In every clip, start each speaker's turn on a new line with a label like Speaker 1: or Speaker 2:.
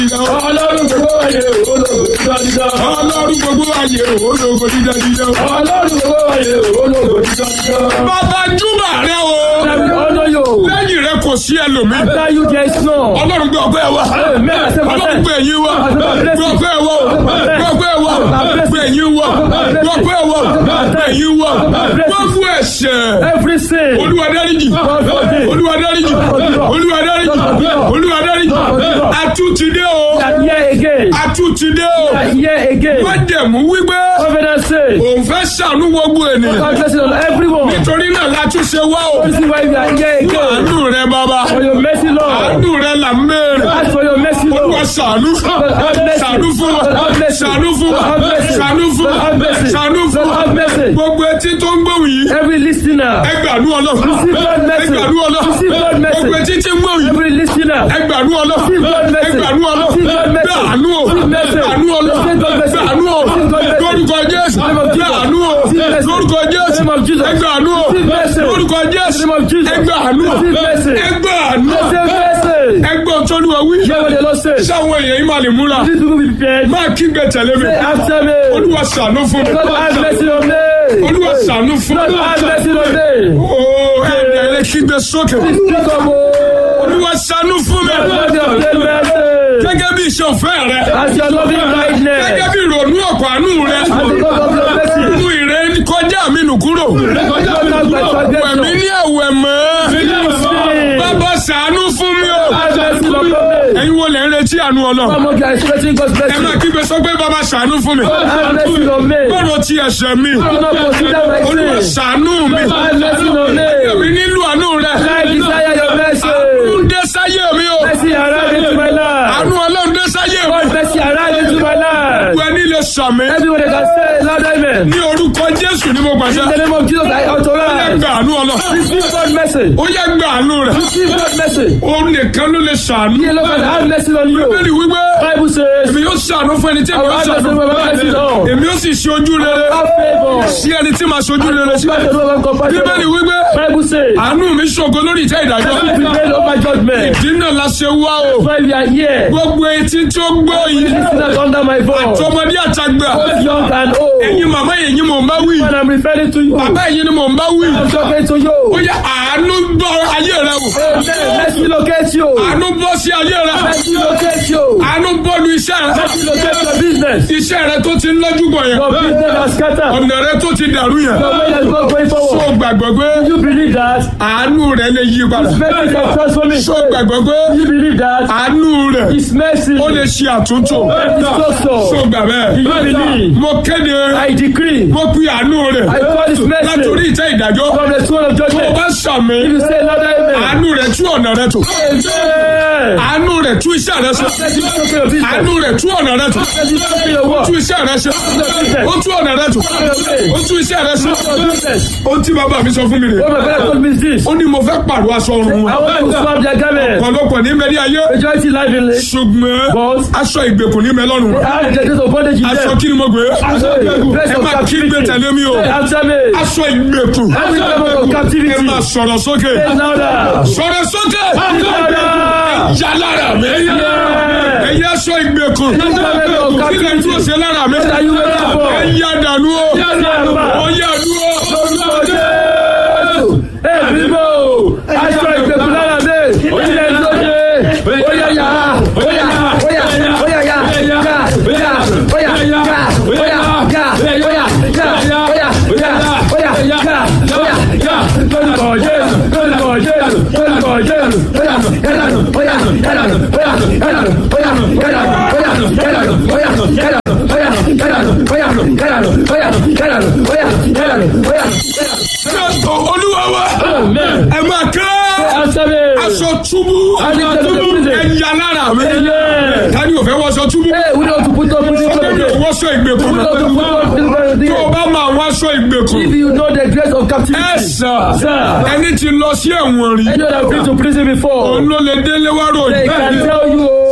Speaker 1: Ọlọ́run gbogbo ayé ológo dídá dídá.
Speaker 2: Ọlọ́run gbogbo ayé ológo dídá dídá.
Speaker 1: Ọlọ́run gbogbo ayé ológo dídá dídá.
Speaker 2: Bàbá Júbà rẹ o.
Speaker 1: Let me honor you.
Speaker 2: Lẹ́yìn rẹ kò sí ẹlòmíì.
Speaker 1: After you there is none.
Speaker 2: Ọlọ́run gbé ọgbẹ́ wa.
Speaker 1: Amen. I say my
Speaker 2: Ọlọ́run
Speaker 1: thanks.
Speaker 2: gbé ẹ̀yìn wa. Gbé ọgbẹ́ wa. Gbé ọgbẹ́ wa. Gbé ẹ̀yìn wa. Gbé ọgbẹ́ wa. Gbé ẹ̀yìn wa. Gbogbo ẹ̀ṣẹ̀.
Speaker 1: Every sin.
Speaker 2: Olúwa dáríjì. Olúwa dáríjì. Olúwa dáríjì. Olúwa dáríjì. Atútidé o.
Speaker 1: And here again.
Speaker 2: Atútidé o.
Speaker 1: And here again.
Speaker 2: Májẹ̀mú wípé
Speaker 1: Covenant say.
Speaker 2: òun fẹ́ ṣàánú gbogbo ènìyàn.
Speaker 1: God bless on everyone.
Speaker 2: Nítorí náà látúnṣe wá o.
Speaker 1: This is why we are here again.
Speaker 2: Àánú rẹ bàbá.
Speaker 1: For your mercy, Lord.
Speaker 2: Àánú rẹ là ń béèrè.
Speaker 1: Ask for your mercy,
Speaker 2: Olúwa
Speaker 1: Lord.
Speaker 2: ṣàánú. Ṣàánú fún wa. Ṣàánú fún wa. Ṣàánú fún wa. Ṣàánú fún wa.
Speaker 1: Have mercy.
Speaker 2: Gbogbo etí tó ń gbóhùn yìí.
Speaker 1: Every listener.
Speaker 2: Ẹgbàánú ọlọ́run.
Speaker 1: Receive God mercy.
Speaker 2: Ẹgbàánú ọlọ́run.
Speaker 1: Receive God mercy.
Speaker 2: Gbogbo etí tí ń gbóhùn yìí.
Speaker 1: Every listener.
Speaker 2: Ẹgbàánú ọlọ́run.
Speaker 1: Receive God mercy.
Speaker 2: Ẹgbàánú ọlọ́run.
Speaker 1: Receive God mercy.
Speaker 2: Gbàánú o.
Speaker 1: Receive mercy.
Speaker 2: Gbàánú ọlọ́run.
Speaker 1: Receive God mercy.
Speaker 2: Gbàánú o.
Speaker 1: Receive God mercy.
Speaker 2: Lórúkọ Jésù.
Speaker 1: Name of Jesus.
Speaker 2: Gbàánú o.
Speaker 1: Receive mercy.
Speaker 2: Lórúkọ Jésù.
Speaker 1: Name of Jesus.
Speaker 2: Ẹgbàánú o.
Speaker 1: Receive mercy.
Speaker 2: Lórúkọ Jésù.
Speaker 1: Name of Jesus.
Speaker 2: Ẹgbàánú o.
Speaker 1: Receive mercy.
Speaker 2: Ẹgbàánú o.
Speaker 1: Receive mercy.
Speaker 2: Ẹgbọ́n tó lù wá wí.
Speaker 1: Hear what the Lord says.
Speaker 2: Sáwọn èèyàn yìí máa lè múra.
Speaker 1: These people be prepared.
Speaker 2: Máa kígbe tẹ̀lé mi.
Speaker 1: Say after me.
Speaker 2: Olúwa ṣàánú fún mi.
Speaker 1: God have mercy on me.
Speaker 2: Olúwa ṣàánú fún
Speaker 1: God
Speaker 2: mi.
Speaker 1: have mercy on me.
Speaker 2: Ooo ẹ̀rẹ̀ lè kígbe sókè.
Speaker 1: Speak of oh.
Speaker 2: Olúwa ṣàánú fún mi.
Speaker 1: God have mercy.
Speaker 2: Gẹ́gẹ́ bí iṣẹ́ òfẹ́ rẹ.
Speaker 1: As your loving
Speaker 2: Gẹ́gẹ́
Speaker 1: kindness.
Speaker 2: bí ìrònú ọ̀pọ̀ àánú rẹ.
Speaker 1: As the God of your mercy.
Speaker 2: Mú ìrẹ́ kọjá mi nù kúrò.
Speaker 1: God have
Speaker 2: Wẹ̀mí
Speaker 1: mercy.
Speaker 2: ní ẹ̀wẹ̀ mọ́. Bàbá ṣàánú fún mi o.
Speaker 1: Have mercy on me.
Speaker 2: Ẹ̀yin wo lè ń retí àánú ọlọ́run?
Speaker 1: Some of you are expecting God's
Speaker 2: Ẹ máa
Speaker 1: blessing.
Speaker 2: kígbe sọ pé bàbá ṣàánú fún mi.
Speaker 1: God have mercy on me.
Speaker 2: Gbọ́dọ̀ ti ẹ̀ṣẹ̀ mi.
Speaker 1: Do not consider my
Speaker 2: Olúwa
Speaker 1: sin.
Speaker 2: ṣàánú mi.
Speaker 1: God have mercy on
Speaker 2: Èmi
Speaker 1: me.
Speaker 2: nílò àánú rẹ.
Speaker 1: I desire your mercy.
Speaker 2: Àánú dé sáyé mi o.
Speaker 1: Mercy arrive into my life.
Speaker 2: Àánú ọlọ́run dé sáyé mi.
Speaker 1: God mercy arrive into my life.
Speaker 2: Gbogbo ẹni lè sàmì.
Speaker 1: Everyone can say loud amen.
Speaker 2: Ní orúkọ Jésù ni mo gbàṣẹ.
Speaker 1: In the name of Jesus, I
Speaker 2: Ó yẹ
Speaker 1: authorize.
Speaker 2: gba àánú ọlọ́run.
Speaker 1: Receive God mercy.
Speaker 2: Ó yẹ gba àánú rẹ̀.
Speaker 1: Receive God mercy.
Speaker 2: Òun nìkan ló lè sàánú.
Speaker 1: He alone can have mercy on you.
Speaker 2: Bẹ́ẹ̀ni wípé
Speaker 1: Bible says,
Speaker 2: èmi yóò sàánú fún ẹni tí èmi
Speaker 1: I
Speaker 2: yóò
Speaker 1: will have
Speaker 2: sàánú
Speaker 1: mercy
Speaker 2: fún.
Speaker 1: on my mercy on.
Speaker 2: Èmi yóò sì ṣe ojú rere
Speaker 1: Have favor.
Speaker 2: sí ẹni tí màá ṣojú rere sí.
Speaker 1: Compassion over compassion.
Speaker 2: Bíbélì wípé
Speaker 1: Bible says,
Speaker 2: àánú mi ṣògo lórí ìtẹ́ ìdájọ́.
Speaker 1: Mercy prevail over judgment.
Speaker 2: Ìdí náà la ṣe wá o.
Speaker 1: Why we are here.
Speaker 2: Gbogbo etí tí ó gbọ́ yìí.
Speaker 1: Listeners under my voice.
Speaker 2: Tọmọdé àtàgbà.
Speaker 1: Both young and old.
Speaker 2: Ẹ̀yin màmá ẹ̀yin mò ń bá wí.
Speaker 1: When I'm referring to you,
Speaker 2: Bàbá ẹ̀yin ni mò ń bá wí.
Speaker 1: I'm talking to
Speaker 2: Ó
Speaker 1: you.
Speaker 2: yẹ àánú gbọ́ ayé rẹ wò.
Speaker 1: Amen. Mercy locate you.
Speaker 2: Àánú bọ́ sí ayé rẹ.
Speaker 1: Mercy locate you.
Speaker 2: Àánú bọ́ọ̀lù iṣẹ́ rẹ.
Speaker 1: Mercy locate your business.
Speaker 2: Iṣẹ́ rẹ tó ti ń lọ́jú bọ̀ yẹn.
Speaker 1: Your business has scattered.
Speaker 2: Ọ̀nà rẹ tó ti dàrú yẹn.
Speaker 1: Your way has not going
Speaker 2: Ṣó
Speaker 1: forward.
Speaker 2: gbàgbọ́ pé
Speaker 1: You believe that?
Speaker 2: àánú rẹ lè yí padà.
Speaker 1: Mercy can transform it.
Speaker 2: Ṣó gbàgbọ́ pé
Speaker 1: You believe that?
Speaker 2: àánú rẹ
Speaker 1: His mercy
Speaker 2: ó lè ṣe àtúntò.
Speaker 1: is
Speaker 2: Ṣó
Speaker 1: so
Speaker 2: gbà bẹ́ẹ̀?
Speaker 1: Do you believe?
Speaker 2: Mo kéde,
Speaker 1: I decree.
Speaker 2: mo pe àánú rẹ
Speaker 1: I call his
Speaker 2: látòrí
Speaker 1: mercy
Speaker 2: ìtẹ́ ìdájọ́.
Speaker 1: from the throne of
Speaker 2: Tó o
Speaker 1: judgment.
Speaker 2: bá sàmì,
Speaker 1: If you say loud amen.
Speaker 2: àánú rẹ tú ọ̀nà rẹ tò.
Speaker 1: Amen.
Speaker 2: Àánú rẹ tú iṣẹ́ rẹ ṣe.
Speaker 1: Mercy is okay your business.
Speaker 2: Àánú rẹ tú ọ̀nà rẹ tò.
Speaker 1: Mercy is okay your work.
Speaker 2: Tú iṣẹ́ rẹ ṣe. Ó tú ọ̀nà rẹ tò. Ó tú iṣẹ́ rẹ ṣe.
Speaker 1: Your business.
Speaker 2: Ó tí bàbá mi sọ fún mi rè.
Speaker 1: What my father told me is this.
Speaker 2: Ó ní mo fẹ́ pàrọ̀ aṣọ ọrùn
Speaker 1: I
Speaker 2: wọn.
Speaker 1: want to swap their garment.
Speaker 2: Ọ̀pọ̀lọpọ̀ ní mẹ́rí ayé.
Speaker 1: Majority life in it.
Speaker 2: Ṣùgbọ́n
Speaker 1: But
Speaker 2: aṣọ ìgbèkùn ní mẹ́lọ́rùn wọn.
Speaker 1: I have the days of bondage in
Speaker 2: Aṣọ
Speaker 1: them.
Speaker 2: kí ni mo gbé?
Speaker 1: Place
Speaker 2: Ẹ
Speaker 1: of
Speaker 2: máa kí gbé
Speaker 1: captivity.
Speaker 2: tẹ̀lé mi o.
Speaker 1: Say after me.
Speaker 2: Aṣọ ìgbèkùn.
Speaker 1: Every level of
Speaker 2: Ẹ
Speaker 1: captivity.
Speaker 2: máa sọ̀rọ̀ sókè.
Speaker 1: Say louder.
Speaker 2: Sọ̀rọ̀ sókè.
Speaker 1: Louder.
Speaker 2: Jà lára mi.
Speaker 1: Yeah.
Speaker 2: Ẹ̀yẹ aṣọ ìgbèkùn.
Speaker 1: Every level of
Speaker 2: Kí lè
Speaker 1: captivity.
Speaker 2: dúró ṣe lára mi?
Speaker 1: What are you waiting for?
Speaker 2: Ẹ yá dànù o. Ó yá dúró.
Speaker 1: Èbíbò aṣọ ìgbèkùn lára mi, ilẹ̀ ìlóye, óyá yá, óyá, óyá, óyá yá, yá, yá, óyá, yá, óyá, yá, óyá, yá, óyá, óyá, óyá, yá, óyá, yá, lórúkọ Jésù, lórúkọ Jésù, lórúkọ Jésù, óyá, yálànù, óyá, yálànù, óyá, yálànù, óyá, yálànù, óyá, yálànù, óyá, yálànù, óyá, yálànù, óyá, yálànù, óyá, yálànù, óyá, yálànù, óyá.
Speaker 2: Olúwa wa.
Speaker 1: Amen.
Speaker 2: Ẹ máa ká.
Speaker 1: After me.
Speaker 2: Aṣọ túbú.
Speaker 1: Aṣọ túbú.
Speaker 2: Ẹ yá lára mi.
Speaker 1: Amen.
Speaker 2: Tani ò fẹ́ wọṣọ túbú?
Speaker 1: Hey, we don't put up prison for the
Speaker 2: Tani ò
Speaker 1: day.
Speaker 2: wọṣọ ìgbèkùn?
Speaker 1: We don't put up prison for the
Speaker 2: Tó o
Speaker 1: day.
Speaker 2: bá máa wọṣọ ìgbèkùn.
Speaker 1: If you know the grace of
Speaker 2: Ẹ
Speaker 1: captivity,
Speaker 2: sà.
Speaker 1: sir,
Speaker 2: Ẹni tí lọ sí ẹ̀wọ̀n rí.
Speaker 1: I know that I've been to prison before.
Speaker 2: Òun ló lè délé wá
Speaker 1: They
Speaker 2: ròyìn.
Speaker 1: can tell you,
Speaker 2: Ṣé wọ́n máa ń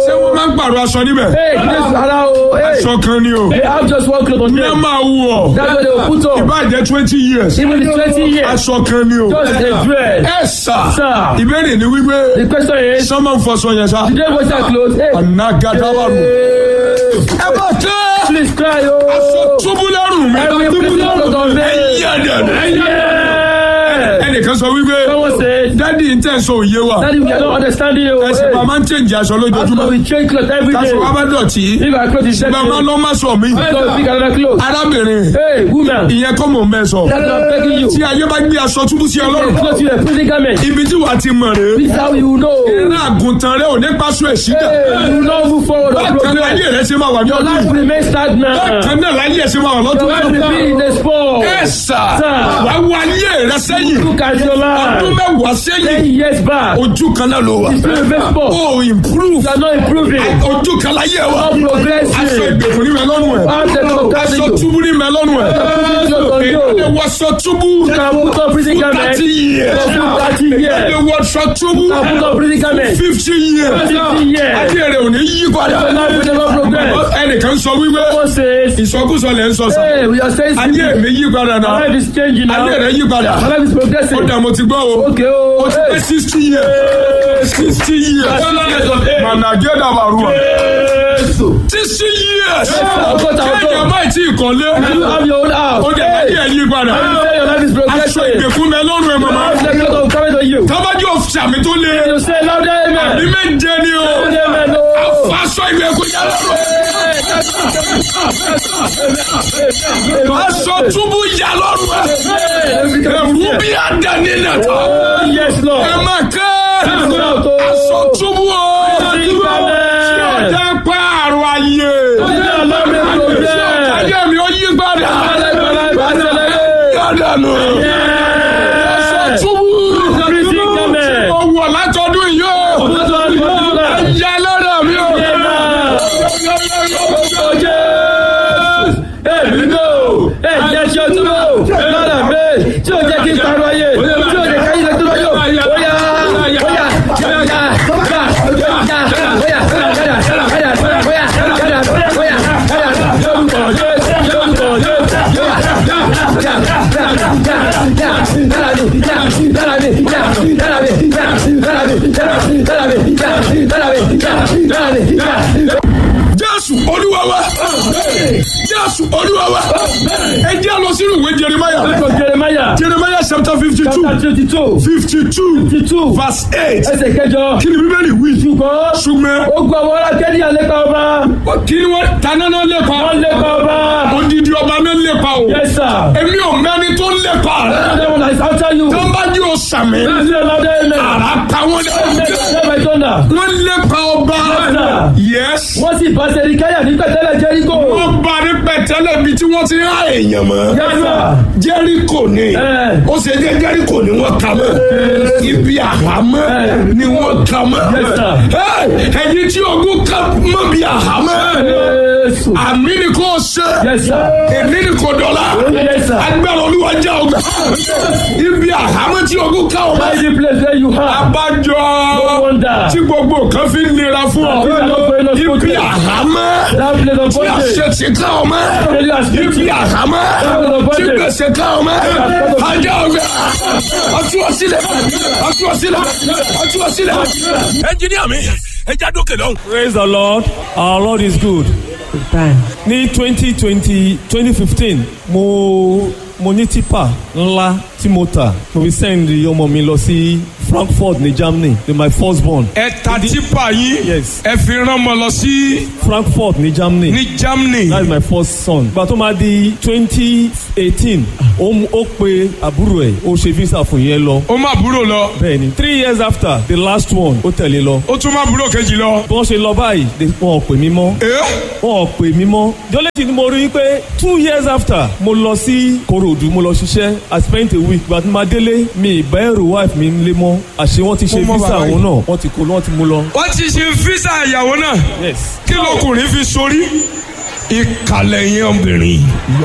Speaker 2: ń pààrọ̀ aṣọ níbẹ̀
Speaker 1: Hey, this ara o. Hey,
Speaker 2: aṣọ kan ni o
Speaker 1: they have just one cloth on
Speaker 2: ní ẹ
Speaker 1: them.
Speaker 2: máa wù ọ́
Speaker 1: That's what they will put on.
Speaker 2: ìbàjẹ́ twenty years
Speaker 1: Even if it's 20 years,
Speaker 2: aṣọ kan ni o
Speaker 1: just a dress.
Speaker 2: ẹ sà
Speaker 1: Sir.
Speaker 2: ìbéèrè ni wípé
Speaker 1: The question is,
Speaker 2: sọ́mọ́ ń fọṣọ yẹn sá
Speaker 1: did they wash their clothes? Hey,
Speaker 2: anagadawaru
Speaker 1: hey,
Speaker 2: ẹ bá tẹ́
Speaker 1: please cry,
Speaker 2: aṣọ
Speaker 1: oh.
Speaker 2: túbú lẹ́rù mi
Speaker 1: Every cloth on them.
Speaker 2: ẹ̀yẹ́ dẹ̀
Speaker 1: Yeah.
Speaker 2: ẹnìkan sọ wípé
Speaker 1: Someone said,
Speaker 2: dádì ń tẹ̀ sọ òye wa
Speaker 1: Daddy, we are not understanding you.
Speaker 2: ẹsẹ̀
Speaker 1: Hey,
Speaker 2: bàbá ń tẹ̀ǹjì aṣọ
Speaker 1: How
Speaker 2: lójoojúmọ́
Speaker 1: come we change clothes every day?
Speaker 2: aṣọ wa bá dọ̀tí
Speaker 1: If our clothes is dirty,
Speaker 2: bàbá lọ́ má sọ mí
Speaker 1: so we pick another clothes.
Speaker 2: arábìnrin
Speaker 1: Hey, woman,
Speaker 2: ìyẹn kọ́ mò ń bẹ́ sọ
Speaker 1: that's what I'm begging you.
Speaker 2: tí ayé bá gbé aṣọ túbú sí
Speaker 1: Hey,
Speaker 2: ọlọ́run
Speaker 1: clothes you a prison garment.
Speaker 2: ibi tí wàá ti mọ̀ rèé
Speaker 1: This is how you know.
Speaker 2: eré àgùntàn rẹ ò ní pàṣẹ ẹ̀sídà
Speaker 1: Hey, you know move forward or
Speaker 2: bákan náà ayé
Speaker 1: progress.
Speaker 2: rẹ ṣe máa wà ní
Speaker 1: Your
Speaker 2: ọdún
Speaker 1: life
Speaker 2: yìí
Speaker 1: remains stagnant.
Speaker 2: bákan náà láyé ẹ ṣe máa wà
Speaker 1: Your
Speaker 2: lọ́dún
Speaker 1: life
Speaker 2: yìí
Speaker 1: will be in the sport.
Speaker 2: ẹ sà
Speaker 1: Sir.
Speaker 2: wá wọ ayé rẹ sẹ́yìn
Speaker 1: Look at your
Speaker 2: ọdún
Speaker 1: life.
Speaker 2: mẹ́wàá
Speaker 1: Ten
Speaker 2: sẹ́yìn
Speaker 1: years back,
Speaker 2: ojú kan náà ló wà
Speaker 1: you still remain sport.
Speaker 2: ó improve
Speaker 1: You are not improving.
Speaker 2: ojú kan láyé wa
Speaker 1: Not
Speaker 2: aṣọ
Speaker 1: progressing.
Speaker 2: ìgbèkùn ní mẹ́lọ́nù ẹ̀
Speaker 1: How the
Speaker 2: aṣọ
Speaker 1: progressing you?
Speaker 2: túbú ní mẹ́lọ́nù ẹ̀ èdè wọṣọ túbú
Speaker 1: You can put on prison garment.
Speaker 2: thirty years
Speaker 1: You can put 30
Speaker 2: èdè
Speaker 1: years.
Speaker 2: wọṣọ túbú
Speaker 1: You can put on prison garment.
Speaker 2: fifty years
Speaker 1: 50 years.
Speaker 2: ayé rẹ ò ní yí padà
Speaker 1: Your life will never progress.
Speaker 2: ẹnìkan sọ wípé
Speaker 1: Someone says,
Speaker 2: ìsọkúsọ lẹ ń sọ sọ
Speaker 1: hey, we are saying
Speaker 2: ayé
Speaker 1: something.
Speaker 2: mi yí padà
Speaker 1: My
Speaker 2: náà
Speaker 1: life is changing now.
Speaker 2: ayé rẹ
Speaker 1: My
Speaker 2: yí padà
Speaker 1: life is progressing.
Speaker 2: ó dà mo ti gbọ́ o
Speaker 1: Okay, oh,
Speaker 2: ó ti pé
Speaker 1: hey.
Speaker 2: sixty years sixty years mànàgé dàbàrú wa sixty years
Speaker 1: ọgọ́ta ọdún.
Speaker 2: kéèyàn máa ti ìkọ́lé
Speaker 1: You have your own house.
Speaker 2: ó dẹ̀ ayé ẹ̀ yí padà
Speaker 1: You say your life is
Speaker 2: aṣọ
Speaker 1: progressing.
Speaker 2: ìgbèkùn mi lọ́rùn ẹ̀ màmá
Speaker 1: How the cloth of coming to you?
Speaker 2: tábàjì òfìsàmì tó lé
Speaker 1: You say louder,
Speaker 2: ní
Speaker 1: amen.
Speaker 2: méje ni o
Speaker 1: Amen, oh.
Speaker 2: aṣọ ìgbèkùn yà lọ́rùn aṣọ túbú yà lọ́rùn ẹ̀ ẹ̀rú bí àdáni nàta
Speaker 1: Oh, yes, Lord.
Speaker 2: ẹ̀ máa kẹ́
Speaker 1: Shout, oh.
Speaker 2: aṣọ túbú o tí ọjà pààrọ̀ ayé
Speaker 1: Your life is progress.
Speaker 2: ayé mi ó yí padà
Speaker 1: Your life is accelerate.
Speaker 2: yàdànù aṣọ túbú
Speaker 1: Prison garment.
Speaker 2: ó wọ̀ látọdún yìí o
Speaker 1: Put on prison garment.
Speaker 2: yà lọ́dọ̀ mi o.
Speaker 1: Èmi lò, ẹ̀jẹ̀ ṣe tún lò, lára mi, tí o jẹ́ kí n parọ́ ayé, tí o jẹ́ ká ilẹ̀ tó lọ́yọ̀, ó yá, ó yá, yá, yá, yá, yá, yá, ó yá, yára, yára, yára, ó yá, yára, ó yá, yára, lórúkọ Jésù, lórúkọ Jésù, yá, yá, yá, yá, yá, yá, yára mi, yá, yára mi, yá, yára mi, yá, yára mi, yá, yára mi, yá, yára mi, yá, yára mi, yá.
Speaker 2: jésù olúwa wa jésù olúwa wa ẹ jẹ́ lọ sínú ìwé jeremiah
Speaker 1: Book of Jeremiah,
Speaker 2: jeremiah chapter fifty two
Speaker 1: chapter twenty-two,
Speaker 2: fifty two
Speaker 1: fifty-two,
Speaker 2: verse eight
Speaker 1: ẹsẹ̀ kẹjọ.
Speaker 2: kí ni bíbélì wí
Speaker 1: ṣùgbọ́n
Speaker 2: ṣùgbọ́n
Speaker 1: ogun àwọn ará kẹ́ni àlépa ọba
Speaker 2: kí ni wọ́n taná náà lépa
Speaker 1: wọ́n lépa ọba.
Speaker 2: odidi ọba náà lépa o
Speaker 1: yes sir.
Speaker 2: èmi ò mẹ́ni tó lépa rẹ̀
Speaker 1: Another one is after you.
Speaker 2: tó ń bá jí o sàmì
Speaker 1: Please say louder amen.
Speaker 2: àrà pa wọ́n lé
Speaker 1: Say by thunder.
Speaker 2: wọ́n lépa ọba yes
Speaker 1: wọ́n sì bá Sẹ̀ríkáyà ní pẹ̀tẹ́lẹ̀ Jẹ́ríkò.
Speaker 2: wọ́n bá ní pẹ̀tẹ́lẹ̀ ibi tí wọ́n ti ń há èèyàn mọ́.
Speaker 1: yes sir.
Speaker 2: jẹ́ríkò ni
Speaker 1: Eh.
Speaker 2: ó ṣe jẹ́ jẹ́ríkò ni wọ́n ka mọ́ ibi àhámọ́ ni wọ́n ka mọ́
Speaker 1: Yes, sir.
Speaker 2: Eh, ẹ̀yin tí ogun ká mọ́ bí àhámọ́
Speaker 1: Jésù.
Speaker 2: àmì ni kò ṣe
Speaker 1: yes sir.
Speaker 2: èmi ni kò dọ̀la
Speaker 1: yes sir.
Speaker 2: agbára olúwa jẹ́ ọgbà ibi àhámọ́ tí ogun ká ọmọ
Speaker 1: Find the place where you are.
Speaker 2: abájọ
Speaker 1: No wonder.
Speaker 2: tí gbogbo nǹkan fi ń nira fún ọ
Speaker 1: Things are not going on
Speaker 2: ibi
Speaker 1: smoothly.
Speaker 2: àhámọ́
Speaker 1: That place of
Speaker 2: tí
Speaker 1: bondage.
Speaker 2: àṣẹ ti ká ọmọ
Speaker 1: Failure has been
Speaker 2: ibi àhámọ́ tí gbèsè ká ọmọ ajá ọgbà ọtúwọ́sílẹ̀ ọtúwọ́sílẹ̀ ọtúwọ́sílẹ̀. ẹnjìníà mi ẹ já dókè lọ́hùn.
Speaker 3: Praise the Lord. Our Lord is good. Ní twenty twenty twenty fifteen mo mo ní tipa ńlá tí mo tà mo fi send ọmọ mi lọ sí Frankfurt ní Germany ní my first born.
Speaker 2: ẹ ta tipa yín
Speaker 3: Yes.
Speaker 2: ẹ fi rán ọmọ lọ sí
Speaker 3: Frankfurt ní Germany.
Speaker 2: ní Germany.
Speaker 3: That is my first son. Ìgbà tó máa di twenty eighteen ó mú- ó pe àbúrò ẹ̀ ó ṣe visa fún yẹn lọ.
Speaker 2: ó má búrò lọ
Speaker 3: Bẹ́ẹ̀ni three years after the last one ó tẹ̀lé lọ.
Speaker 2: ó tún má búrò kejì lọ.
Speaker 3: Bí wọ́n ṣe lọ báyìí they- wọn ò pè mí mọ́.
Speaker 2: ẹ
Speaker 3: wọn ò pè mí mọ́. jọ́lẹ́tì ni mo rí i pé two years after mo lọ sí Kòròdú mo lọ ṣiṣẹ́ I spent a week but ma délé mi ìbá ẹrù wife mi ń lé mọ́ àṣé wọ́n ti ṣe
Speaker 2: Mo mọ
Speaker 3: visa
Speaker 2: bàbá yìí.
Speaker 3: òun náà wọ́n ti kó wọ́n ti mú lọ.
Speaker 2: wọ́n ti ṣe físà ìyàwó náà
Speaker 3: yes
Speaker 2: kí lọkùnrin fi sórí ìkàlẹ̀ yẹn obìnrin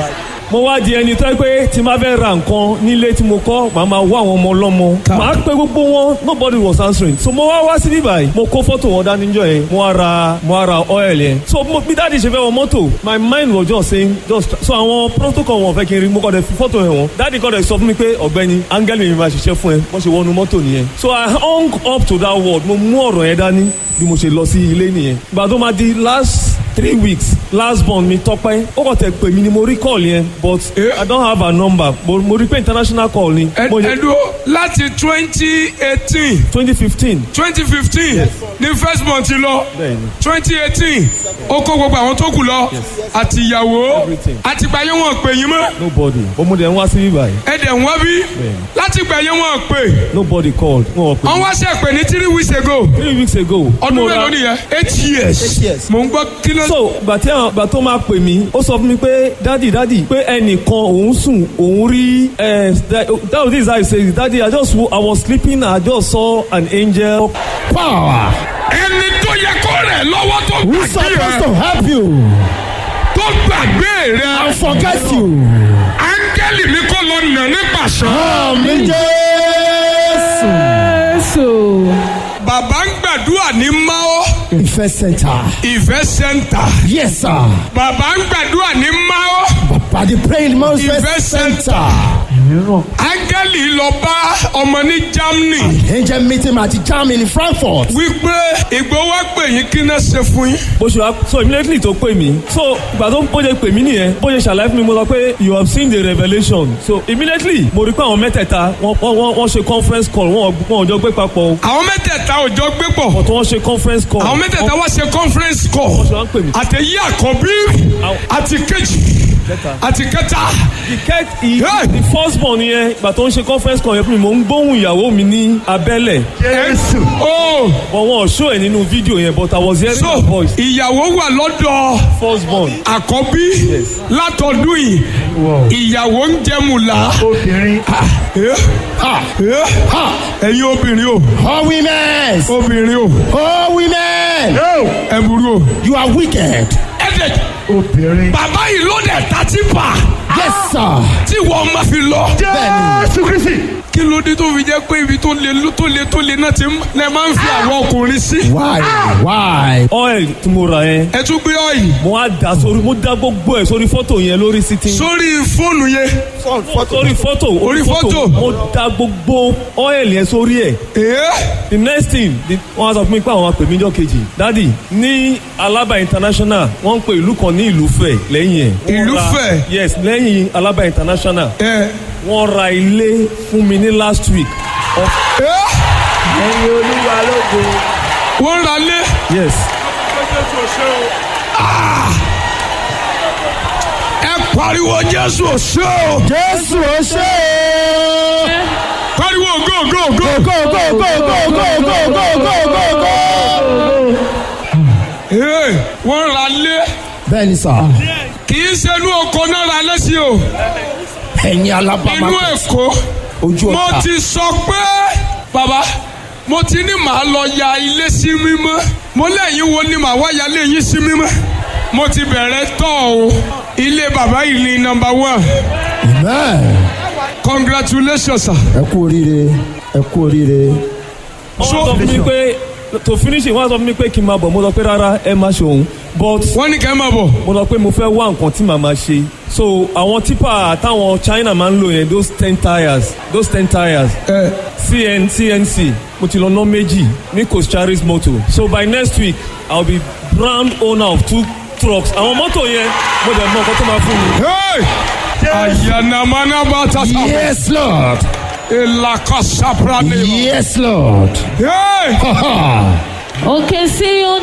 Speaker 3: mo wá di ẹni tó yẹ pé tí n bá fẹ́ ra nǹkan nílé tí mo kọ́ màá máa wá àwọn ọmọ ọlọ́mọ màá pe gbogbo wọn nobody was answering so mo wá wá sí bíbáyìí mo kó fọ́tò wọn dání jọ yẹn mo wá ra mo wá ra oil yẹn so mo bí dáàdi ṣe fẹ́ wọ mọ́tò my mind was just saying just so àwọn protocol wọn fẹ́ kí n rí mo kọ́ dẹ̀ fi fọ́tò yẹn wọn dáàdi kọ́ dẹ̀ sọ fún mi pé ọ̀gbẹ́ni áńgẹ́lì mi máa ṣiṣẹ́ fún ẹ wọ́n ṣe wọnú mọ́tò nìyẹn so I hung up to that word mo mú ọ̀rọ̀ yẹn dání bí mo ṣe lọ sí ilé nìyẹn gbà tó máa di last three weeks last born mi tọpẹ ó kàn tẹ pè mí ni mo rí call yẹn but
Speaker 2: Eh?
Speaker 3: i don't have her number but mo rí pé international call ni mo yẹ
Speaker 2: ẹdúró láti twenty eighteen
Speaker 3: twenty fifteen
Speaker 2: twenty fifteen ní first month lọ
Speaker 3: Bẹ́ẹ̀ni.
Speaker 2: twenty eighteen ó kó gbogbo àwọn tó kù lọ àti ìyàwó
Speaker 3: Everything.
Speaker 2: àti gbàyé wọn pè yín mọ́
Speaker 3: nobody but mo dẹ̀ ń wá sí bíbá yìí
Speaker 2: ẹ̀dẹ̀ ń wá bí láti gbàyé wọn pè
Speaker 3: nobody called wọn ò pè
Speaker 2: wọ́n
Speaker 3: mí
Speaker 2: wá ṣe pè ní three weeks ago
Speaker 3: three weeks ago
Speaker 2: ọdún
Speaker 3: mo ra-
Speaker 2: mélòó nìyẹn eight years
Speaker 4: years.
Speaker 2: mò ń gbọ́ kí ló
Speaker 3: so gbà tí àwọn gbà tó máa pè mí ó sọ fún mi pé dadi dadi pé ẹnìkan òun sùn òun rí ẹ that was this how he say it dadi i just wo- i was sleeping i just saw an angel
Speaker 4: Power.
Speaker 2: ẹni tó yẹ kó rẹ̀ lọ́wọ́ tó
Speaker 4: Who's supposed
Speaker 2: gbàgbé
Speaker 4: to
Speaker 2: rẹ̀
Speaker 4: help you
Speaker 2: tó gbàgbé rẹ̀
Speaker 4: and forget you?
Speaker 2: áńgẹ́lì mi kò lọ nà ní pàṣẹ.
Speaker 4: Àmì Jésù.
Speaker 2: bàbá ń gbàdúrà ní mao
Speaker 4: Ìfẹ́ center.
Speaker 2: ìfẹ́ sẹ́ńtà
Speaker 4: Yes sir.
Speaker 2: bàbá ń gbàdúrà ní mao
Speaker 4: Bàbá the praying man
Speaker 2: Ìfẹ́
Speaker 4: Ìfẹ́
Speaker 2: center.
Speaker 4: center.
Speaker 2: áńgẹ́lì lọ bá ọmọ ní germany
Speaker 4: Angel meeting at Germany in Frankfurt.
Speaker 2: wípé ìgbówó pè yín kí náà ṣe fún yín.
Speaker 3: bó ṣe wá so immediately tó pè mí so ìgbà tó bó ṣe pè mí nìyẹn bó ṣe ṣàlàyé fún mi mo sọ pé you have seen the revelation so immediately mo rí pé àwọn mẹ́tẹ̀ẹ̀ta wọ́n wọ́n wọ́n ṣe conference call wọ́n wọ́n jọ gbé papọ̀ o
Speaker 2: àwọn mẹ́tẹ̀ẹ̀ta ò jọ gbé pọ̀
Speaker 3: but wọ́n ṣe conference call
Speaker 2: àwọn mẹ́tẹ̀ẹ̀ta wá ṣe conference call
Speaker 3: wọ́n ṣe wá ń pè mí.
Speaker 2: àtẹ̀yí àkọ́bí àti kejì
Speaker 3: Kẹta.
Speaker 2: àti kẹta.
Speaker 3: the ket the,
Speaker 2: Hey!
Speaker 3: the first born yẹn ìgbà tó ń ṣe conference call yẹn fún mi mò ń gbóhùn ìyàwó mi ní abẹ́lẹ̀
Speaker 2: Jésù. oh
Speaker 3: but wọn ò show ẹ̀ nínú fídíò yẹn but I was hearing
Speaker 2: so
Speaker 3: her voice
Speaker 2: ìyàwó wà lọ́dọ̀
Speaker 3: first born
Speaker 2: àkọ́bí látọdún yìí ìyàwó ń jẹmùlá.
Speaker 1: obìnrin
Speaker 4: Ha. Ha.
Speaker 2: ẹ̀yin obìnrin o
Speaker 4: All women.
Speaker 2: obìnrin o
Speaker 4: All women.
Speaker 2: ẹ burú o.
Speaker 4: You are wicked.
Speaker 2: ẹ dẹ̀
Speaker 1: obìnrin
Speaker 2: bàbá yìí ló dẹ̀ tàtí pa
Speaker 4: Yes sir.
Speaker 2: tí wọ́n máa fi lọ.
Speaker 1: jésù kristi
Speaker 2: kí ló dé tó fi jẹ́ pé ibi tó le tó le tó le náà ti ń- lẹ máa ń fi àwọn ọkùnrin sí.
Speaker 4: Why? Why?
Speaker 3: oil tí mo rà yẹn
Speaker 2: ẹ tún gbé ọ̀yìn
Speaker 3: mo á dà sórí mo dá gbogbo ẹ̀ sórí fọ́tò yẹn lórí sitting
Speaker 2: sórí fóònù yẹn.
Speaker 3: sórí fọ́tò
Speaker 2: Orí fọ́tò.
Speaker 3: mo dá gbogbo oil yẹn sórí ẹ̀
Speaker 2: Ee,
Speaker 3: the next thing the- wọ́n á sọ fún mi pé àwọn apè mí jọ kejì dadi ní alaba international wọ́n ń pe ìlú kan ní ìlúfẹ̀ lẹ́yìn ẹ̀. Wọ́n ra-
Speaker 2: Ìlúfẹ̀?
Speaker 3: yes lẹ́yìn alaba international
Speaker 2: ẹ,
Speaker 3: wọ́n ra ilé fún mi ní last week of
Speaker 2: ẹ,
Speaker 1: ẹyin olúwa lógo
Speaker 2: wọ́n ra lé.
Speaker 3: yes
Speaker 2: ẹ pariwo jésù òṣè o.
Speaker 4: Jésù ó ṣe é.
Speaker 2: pariwo go go go.
Speaker 4: Go go go go go go go go go go go.
Speaker 2: Ee, wọ́n ra lé.
Speaker 4: Bẹ́ẹ̀ni sà,
Speaker 2: kì í ṣe inú oko náà ra lé sí o.
Speaker 4: ẹ̀yin alábàámá
Speaker 2: inú èkó.
Speaker 4: ojú
Speaker 2: mo
Speaker 4: ọ̀tá.
Speaker 2: ti sọ pé bàbá mo ti ní màá lọ ya ilé sí mímọ́ mo lẹ́yìn wo ni màá wá ya ilé yín sí mímọ́ mo ti bẹ̀rẹ̀ tọ́ o ilé bàbá yìí ni number one
Speaker 4: Amen.
Speaker 2: congratulations sir.
Speaker 4: Ẹ kú oríire, ẹ kú oríire.
Speaker 3: wọ́n sọ fún mi pé to finish it wọ́n sọ fún mi pé kí n máa bọ̀ mo sọ pé rárá ẹ má ṣe òun but
Speaker 2: wọ́n ní kẹ́ ẹ máa bọ̀
Speaker 3: mo sọ pé mo fẹ́ wá nǹkan tí màá máa ṣe so àwọn tipa táwọn China máa ń lò yẹn those ten tires those ten tires
Speaker 2: ẹ
Speaker 3: cn cnc mo ti lọ ná méjì ní Cocharis motor so by next week i will be brand owner of two trucks àwọn mọ́tò yẹn mo dẹ̀ mọ nǹkan tó máa fún mi.
Speaker 2: hey ayanamana bata sa
Speaker 4: Yes Lord.
Speaker 2: elaka saprane
Speaker 4: Yes Lord.
Speaker 2: hey
Speaker 4: Ha ha.
Speaker 5: òkè sí